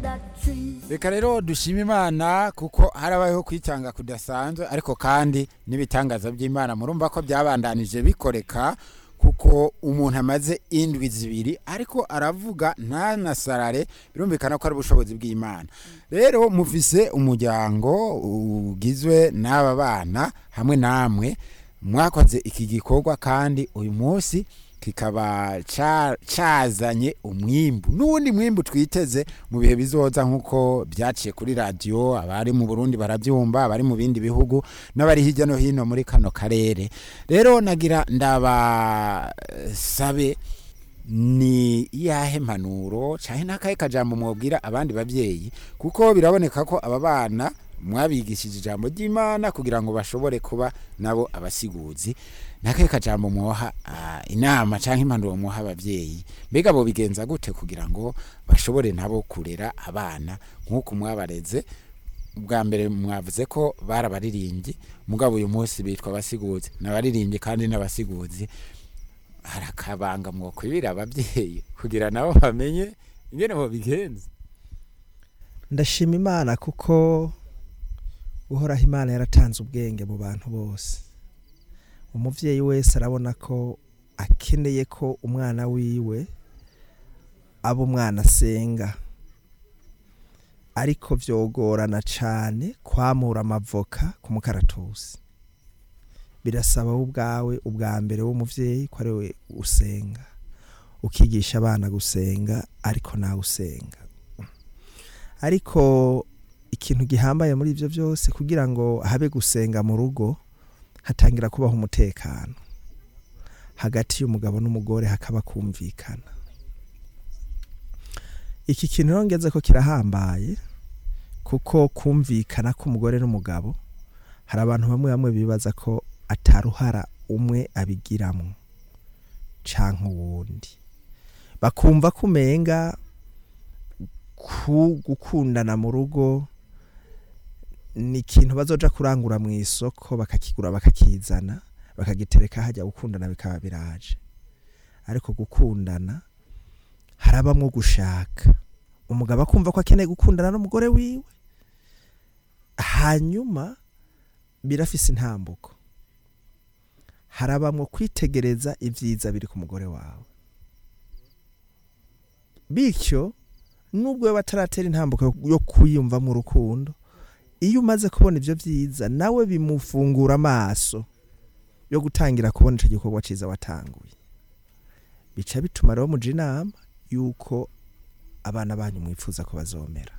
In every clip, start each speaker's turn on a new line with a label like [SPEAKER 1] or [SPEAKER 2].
[SPEAKER 1] reka rero dushima imana kuko harabayeho kwitanga kudasanzwe ariko kandi n'ibitangaza by'imana murumva ko byabandanije bikoreka kuko umuntu amaze indwi zibiri ariko aravuga ntanasarare birumvikana ko ari ubushobozi bw'imana rero mufise umuryango ugizwe n'aba bana hamwe namwe mwakoze iki gikorwa kandi uyu munsi kikaba ca- cazanye umwimbu n'uwundi mwimbu twiteze mu bihe bizoza nk'uko byaciye kuri radiyo abari mu burundi barabyumva abari mu bindi bihugu n'abari hirya no hino muri kano karere rero nagira ndabasabe ni iyahe mpanuro cyane n'akahe kajambo mwabwira abandi babyeyi kuko biraboneka ko aba bana mwabigishije ijambo ry'imana kugira ngo bashobore kuba nabo abasiguzi n'akahe kajambo mwoha ah, inama cyangwa impanuro mwoha ababyeyi mbega bo bigenza gute kugira ngo bashobore nabo kurera abana nk'uko mwabareze ubwa mbere mwavuze ko barabaririmbyi mugabo uyu munsi bitwa abasiguzi n'abaririmbyi kandi n'abasiguzi hari akabanga mwokwibira ababyeyi kugira nabo bamenye ingene bobigenza
[SPEAKER 2] ndashima imana kuko uhoraho imana yaratanze ubwenge mu bantu bose umubyeyi wese arabona ko akeneye ko umwana wiwe aba umwana asenga ariko byogorana cyane kwamura amavoka ku mukaratusi birasaba wowe ubwawe ubwa mbere w'umubyeyi ko ari we usenga ukigisha abana gusenga ariko nawe usenga ariko ikintu gihambaye muri ibyo byose kugira ngo habe gusenga mu rugo hatangira kubaho umutekano hagati y'umugabo n'umugore hakaba kumvikana iki kintu rero ngeze ko kirahambaye kuko kumvikana k'umugore n'umugabo hari abantu bamwe bamwe bibaza ko ataruhara umwe abigiramo canke uwundi bakumva ko umenga ku gukundana mu rugo ni ikintu bazoja kurangura mu isoko bakakigura bakakizana bakagitereka hajya gukundana bikaba biraje ariko gukundana harabamwo gushaka umugabo akumva ko akeneye gukundana n'umugore wiwe hanyuma birafise intambuko harabamwo kwitegereza ibyiza biri ku mugore wawe bityo nubwo we bataratera intambuko yo kwiyumvamo urukundo iyo umaze kubona ibyo byiza nawe bimufungura amaso yo gutangira kubona icyo gikorwa cyiza watanguye bica bituma rero muja inama y'uko abana banyu mwifuza ko bazomera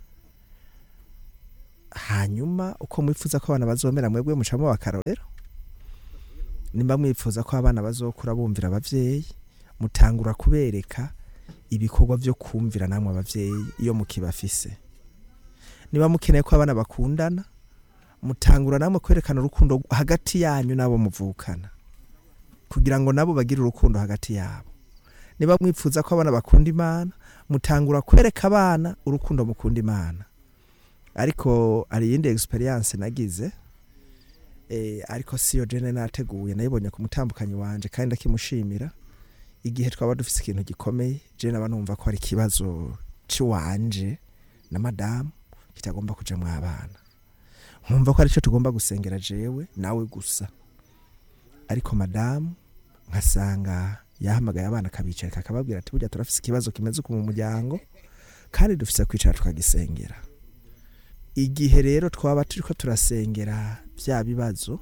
[SPEAKER 2] hanyuma uko mwifuza ko abana bazomera mwebwe mucamo bakarorero nimba mwifuza ko abana bazokura bumvira abavyeyi mutangura kubereka ibikorwa byo kumvira namwe abavyeyi iyo mukibafise niba mukeneye ko abana bakundana mutangura namwe kwerekana urukundo hagati yanyu n'abo muvukana kugira ngo nabo bagire urukundo hagati yabo niba mwifuza ko abana bakunda imana mutangura kwereka abana urukundo mukunda imana ariko hari iyindi experience nagize eh, ariko siyo jene nateguye nayibonye ku mutambukanyi wanje kandi ndakimushimira igihe twaba dufise ikintu gikomeye jene aba numva ko hari ikibazo ciwanje na madamu kitagomba kuja mu abana nkumva ko aricyo tugomba gusengera jewe nawe gusa ariko madamu nkasanga yahamagaye abana akabicarika akababwira ati burya turafise ikibazo kimeze uku mu muryango kandi dufise kwicara tukagisengera igihe rero twaba turiko turasengera bya bibazo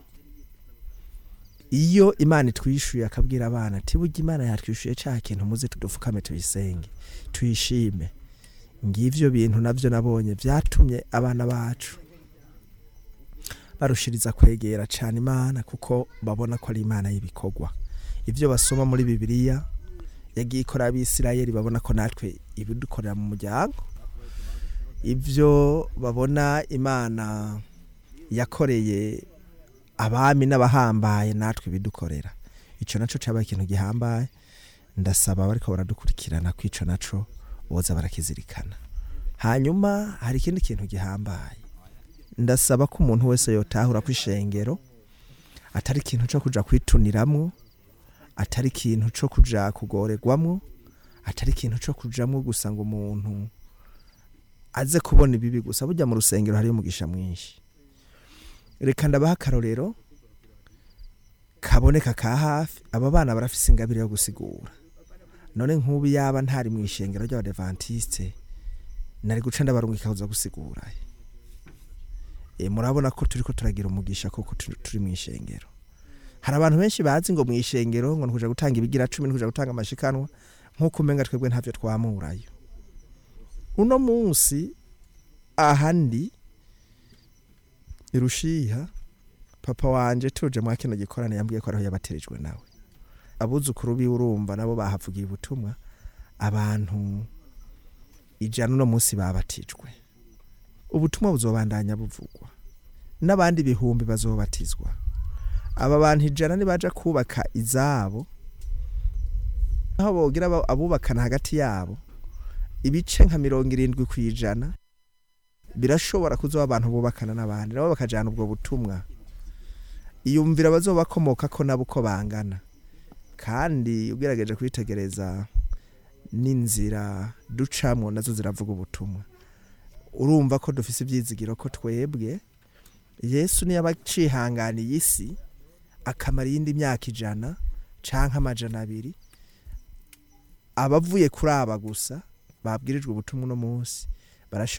[SPEAKER 2] iyo imana itwishuye akabwira abana ati burya imana yatwishuye cya kintu muze tudupfukame tuyisenge tuyishime ngivyo bintu navyo nabonye vyatumye abana bacu barushiriza kwegera cyane imana kuko babona ko ari imana y'ibikorwa ibyo basoma muri bibiliya yagiye ikora abisirayeli babona ko natwe ibidukorera mu muryango ibyo babona imana yakoreye abami n'abahambaye natwe ibidukorera icyo nacyo cyabaye ikintu gihambaye ndasaba bariko baradukurikirana ko ico naco boza barakizirikana hanyuma hari ikindi kintu gihambaye ndasaba ko umuntu wese yotahura ko ishengero atari ikintu cyo kuja kwituniramwo atari ikintu cyo kuja kugoregwamwo atari ikintu cyo kujamwo gusa ngo umuntu aze kubona ibibi gusa burya mu rusengero hariyo umugisha mwinshi reka ndabaha akarorero kaboneka ka hafi aba bana barafise ingabire yo gusigura none nk'ubu yaba ntari mu ishengero ry'abadevantiste nari guca ndabarungika kuza gusigura e, murabona ko turiko turagira umugisha koko turi turi mu ishengero hari abantu benshi bazi ngo mu ishengero ngo nkuja gutanga ibigira cumi nkuja gutanga amashikanwa nk'uko umenga twebwe ntavyo twamurayo uno munsi ahandi irushiha papa wanje tuje mwa kino gikorane yambwiye ko ariho yabaterijwe nawe abuzukuru biwe urumva nabo bahavugiye ubutumwa abantu ijana uno munsi babatijwe ubutumwa buzobandanya buvugwa n'abandi bihumbi bazobatizwa aba bantu ijana nibaja kubaka izabo aho bogira abo- abubakana hagati yabo ibice nka mirongo irindwi ku ijana birashobora kuzoba abantu bubakana n'abandi nabo bakajana ubwo butumwa iyumvira bazobakomoka ko nabo uko bangana kandi ugerageje kwitegereza n'inzira ducamwo nazo ziravuga ubutumwa urumva ko dufise ibyizigiro ko twebwe yesu niyo aba acihanganiye isi akamara iyindi myaka ijana canke amajana abiri abavuye kuri aba gusa babwirijwe ubutumwa uno munsi barashobora